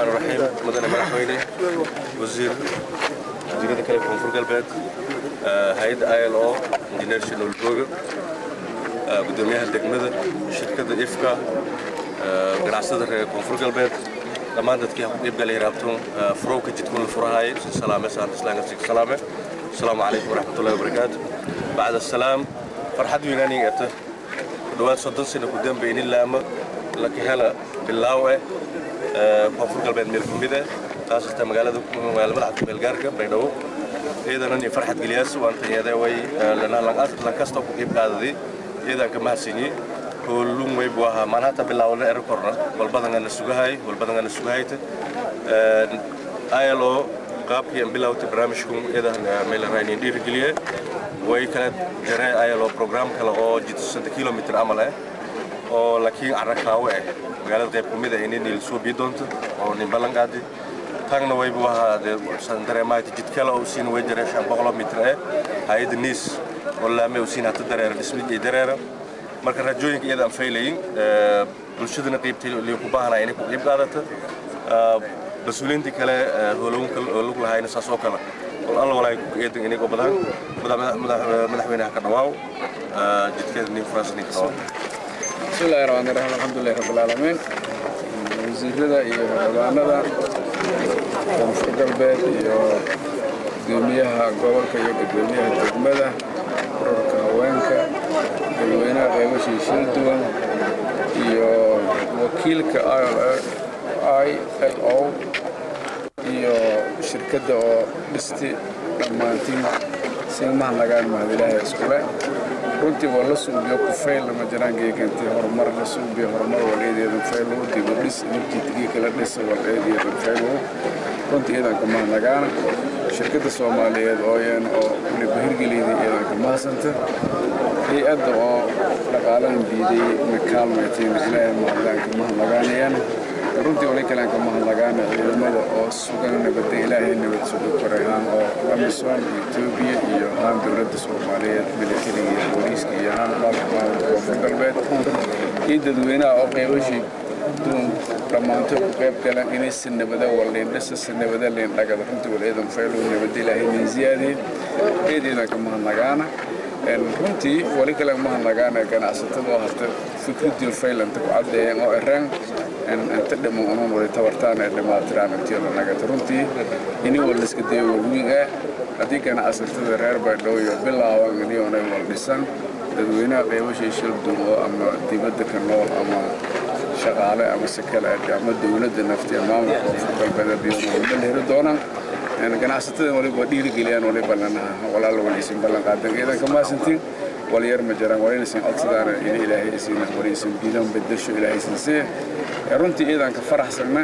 الرحمن الرحيم مدن مدحويني وزير وزيرada kale koonfur galbeed hay-adda i l o international program gudoomiyaha degmada shirkadda ifka ganacsada reer koonfur galbeed dhammaan dadkii ku qeybgalay raabtoon furowka jidkun la furahaayay salaame saanta islaanka salaame asalaamu calaykum waraxmatullahi wabarakaatu bacda asalaam farxad weynaaniga eta ku dhowaad soddon sano ku dambe inin laama laka hela bilaaw eh koonfur galbeed meel ku mid eh taas hata magaalada magaalada madaxda meelgaarka baydhabo iyadana nin farxad geliyaas waan tanyada way lankasta ku qeyb qaadaday iyadaan ka mahadsanyi hoolun way buu ahaa maan hata bilaawna ero korna walbadangana sugahay walbadangana sugahayta ilo qaabkii aan bilawtay barnaamijku iyadan meelarainin dhiirigeliye way kala jaree ilo program kale oo jidasanta kilomitr camal ah oo laakiin carakaawe ah magaalada qayb ka mid ah inay niil soo bii doonto oo nin ballan qaadi tagna way buu ahaa dareemaayta jid kale oo siin way jaree shan boqolo mitr ah hay-adda niis oo laame oo siin hata dareera dhismid iyo dareera marka raajooyinka iyada aan faylayin bulshadana qaybtay liyo ku baahanaa inay ku qayb qaadata mas-uuliyiintii kale hoolowinka lug lahayna saas oo kale wal alla walaay ku eedan inay gobadaan madaxweynaha ka dhawaaw jidkeeda nin furaas nin ka dhawaaw بسم الله الرحمن الرحيم الحمد لله رب العالمين wasiirada iyo xildhibaanada koonfur galbeed iyo gudoomiyaha gobolka iyo gudoomiyaha degmada ururka haweenka dadweynaha qeybashii shil duwan iyo wakiilka i l o iyo shirkadda oo dhisti dhammaantiin silmaha nagaan mahadilaaha iskule runtii waa la suubiyo kufayl lama jiraan geekantii horumar la suubiyo horumar waleedeedan faylow dibu dhis nabjiidgii kala dhisa waleedeedan faylow runtii iidanka mahanagaana shirkadda soomaaliyeed ooyan oo weliba hirgeliyday iidanka mahadsanta hay-adda oo dhaqaalahan diiday makaalmaytiin ilaahay mahadaanka mahanagaanayaan runtii wali kaleanka mahadnagaana ciidamada oo sugan nabadda ilaahay nabad suga korehaan oo amisom etoobiya iyo haan dowladda soomaaliyeed militariga iyo booliiska iyo haan baarlamaanka koonfur galbeed iyo dadweynaha oo qeybashii duun dhammaantood ku qayb galaan inay si nabada waliindhisa si nabada liindhagada runtii wal ciidan faylow nabadda ilaahay nin ziyaadiyey eed ciidanka mahadnagaana runtii wali kale mahadnagaana ganacsatada oo hata fikradii faylanta ku caddeeyeen oo eraan inta dhimo unan wali tabartaan ee dhamaatiraan intiyada nagata runtii ini waliska dayo walwiin ah haddii ganacsatada reer baydhabo iyo bilaaban inionay wal dhisan dadweynaha qeybashii shilduun oo ama dibadda ka nool ama shaqaale ama si kale ama dowladda nafti maamulka koonfur galbeed iyo walba la heli doonaan ganacsatada waliba dhiirigeliyaan waliba lanaha walaal waliisin ballan qaadan ciidanka maasantiin walyar ma jiraan walinaysan codsadaan in ilaahay isiin walinaysan biidan bedesho ilaahay sinsee runtii ciidanka faraxsanna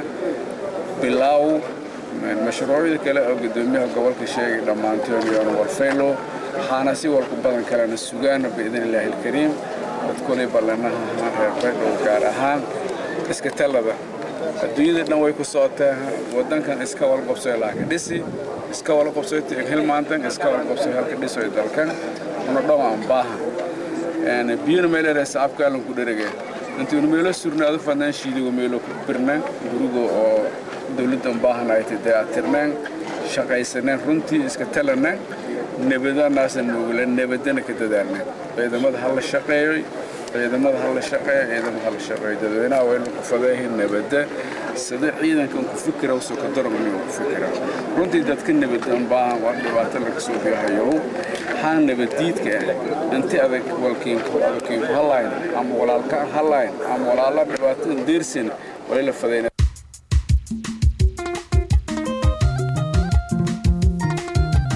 bilaaw mashruucyada kale oo gudoomiyaha gobolka sheegay dhammaantood iyoona warfaylo waxaana si walku badan kalena sugaana biidn illaahi alkariim dadkulay ballanaha reer baydhow gaar ahaan iska talada adduunyada dhan way ku socotaa wadankan iska walqobsoy laakiin dhisi iska walqobsoy hilmaantan iska walqobsoy halka dhisoy dalkan una dhawaan baaha biyuna meelere sacabkaalan ku dherege intuunu meelo surnaado fadnaan shiidigo meelo ku birnaan guriga oo dowladdan baahanayta dayactirnaan shaqaysanaan runtii iska talanaan nabadanaasa nuugula nabadana ka dadaalnaan ciidamada ha la shaqeeyo ciidamada ha la shaqeeyo ciidamada ha la shaqeeyo dadweynaha waa inuu ku fadeehin nabadda sida ciidankan ku fikira usoo ka daran inuu ku fikira runtii dadka nabadan baahan waa dhibaato laga soo biyahayo haa nabadiidka ah inti adag walkiinku adagkiinku halayn ama walaalka halayn ama walaala dhibaatada deersin wali la fadayna